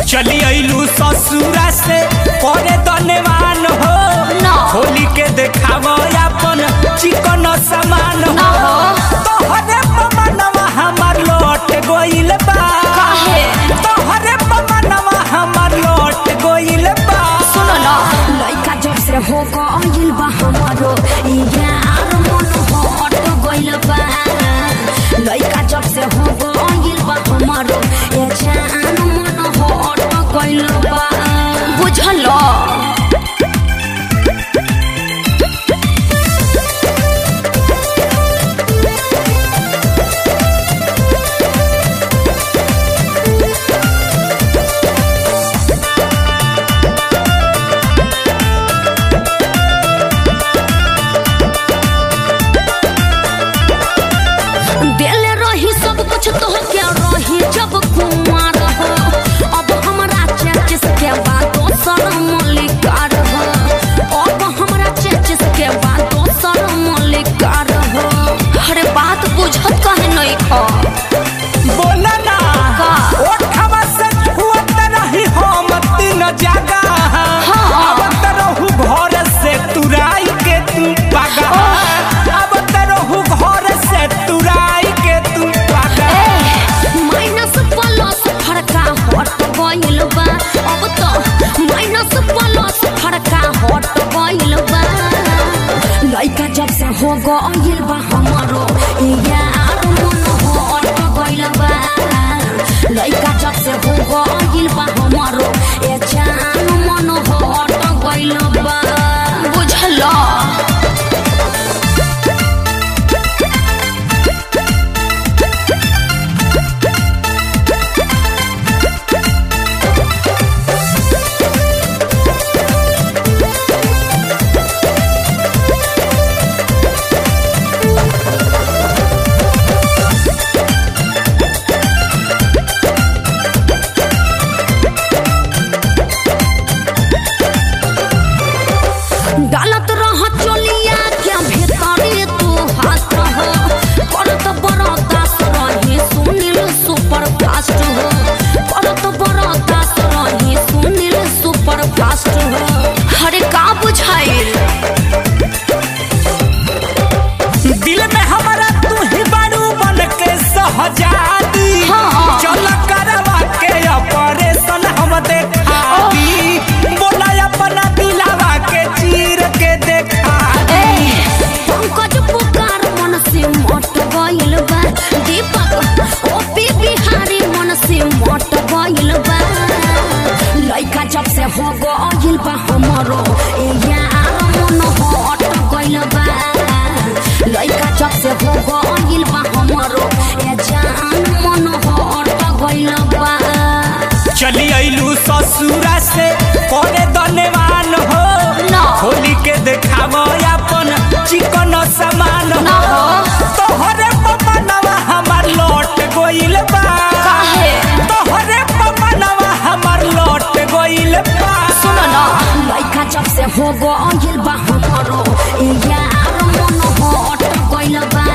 चली अइलू ससुरा से करे धन्यवान हो ना। होली के देखाव अपन चिकन सामान ना हो हो। तोहरे पमनवा हमार लौट गइल बा काहे? तोहरे पमनवा हमार लौट गइल बा सुनो ना लइका जब से हो गइल बा हमारो ई यार मन हट गइल बा लइका जब से हो गइल बा हमारो ए जान मन हट गइल बा बुझल देले रही सब कुछ तो क्या रही जब कुमार हो अब हमरा चेचिस के बाद दोसर मलिकार हो अब हमरा चेचिस के बाद दोसर मलिकार हो अरे बात बुझत कहे नहीं खा बोला ना का? ओठवा से छुअत रही हम तीन जगह हाँ। अब तरहु घर से तुराई के तू पागा अब तरहु घर से तुराई के तू पागा माइनस प्लस फड़का हट गइल बा अब तो माइनस प्लस फड़का हट गइल बा लइका जब से हो गइल बा हमारो ए यार मन हट गइल बा लइका जब से हो गइल बा हमारो ए जान मन हट गइल बा बुझला डालत रह चोलिया के भीतरी तू हाथ हो करत बड़ा दास रही सुनील सुपर फास्ट हो करत बड़ा दास रही सुनील सुपर फास्ट हो अरे का बुझाइल दिल में हमारा तू ही बारू बन के सहजादी हाँ। चल करवा के ऑपरेशन हम देखा दी बोला अपना दिलावा के चीर के देखा ए, पंकज पुकार मन से मट गइल बा दीपक ओपी बिहारी मन से मट गइल बा लइका जब से हो गइल बा हमरो ए यार मन हट गइल बा लइका जब से हो गइल बा हमरो ए जान मन हट गइल बा चली अइलू ससुरा से करे धन्यवान हो ना। होली के देखाव अपन चिकन सामान ना हो हो। तोहरे पमनवा हमार लौट गइल बा काहे? तोहरे पमनवा हमार लौट गइल बा सुनो ना लइका जब से हो गइल बा हमरो ए यार मन हट गइल बा